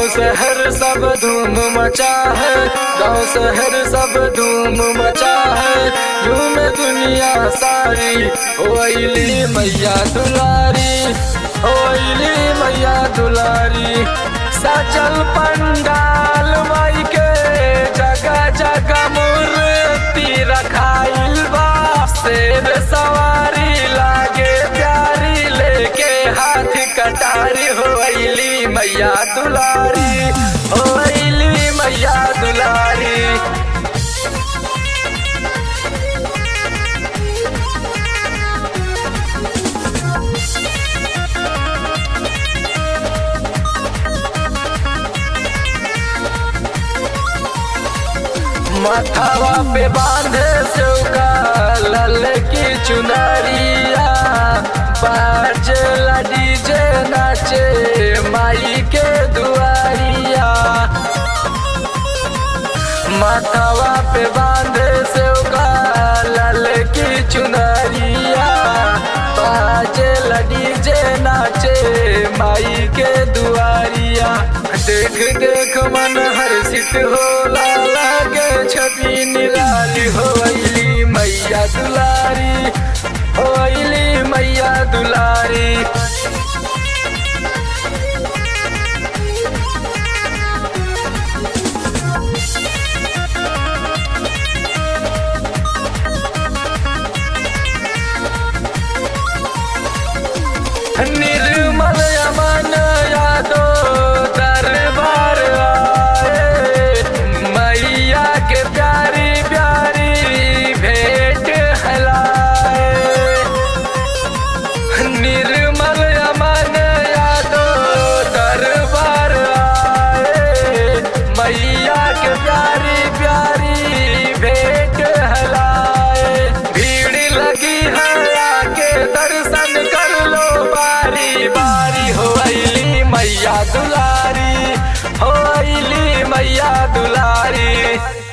शहर सब धूम मचा है गांव शहर सब धूम मचा है झूम दुनिया सारी ओइली मैया दुलारी ओइली मैया दुलारी सचल पंडाल माई के जगह जगह मूर्ति रखाइल बा शेर सवारी लागे प्यारी लेके हाथ कटारी होइली मैया दुलारी होइली मैया दुलारी माथावा पे बांधे चौका लल की चुनरिया बाजे डीजे नाचे माई के दुआरिया माथावा पे बांधे चौका लल की चुनरिया बाजे डीजे नाचे माई के दुआरिया देख देख मन हर्षित होला लागे छवि निराली होइली मैया दुलारी होइली मैया दुलारी निर्मल अमन यादो दरबार आए मैया के प्यारी प्यारी भेंट हलाए निर्मल अमन यादो दरबार आए मैया के प्यारी प्यारी भेंट हलाए भीड़ लगी है आके दर्शन कर लो बारी बारी होइली मैया दुलारी होइली मैया दुलारी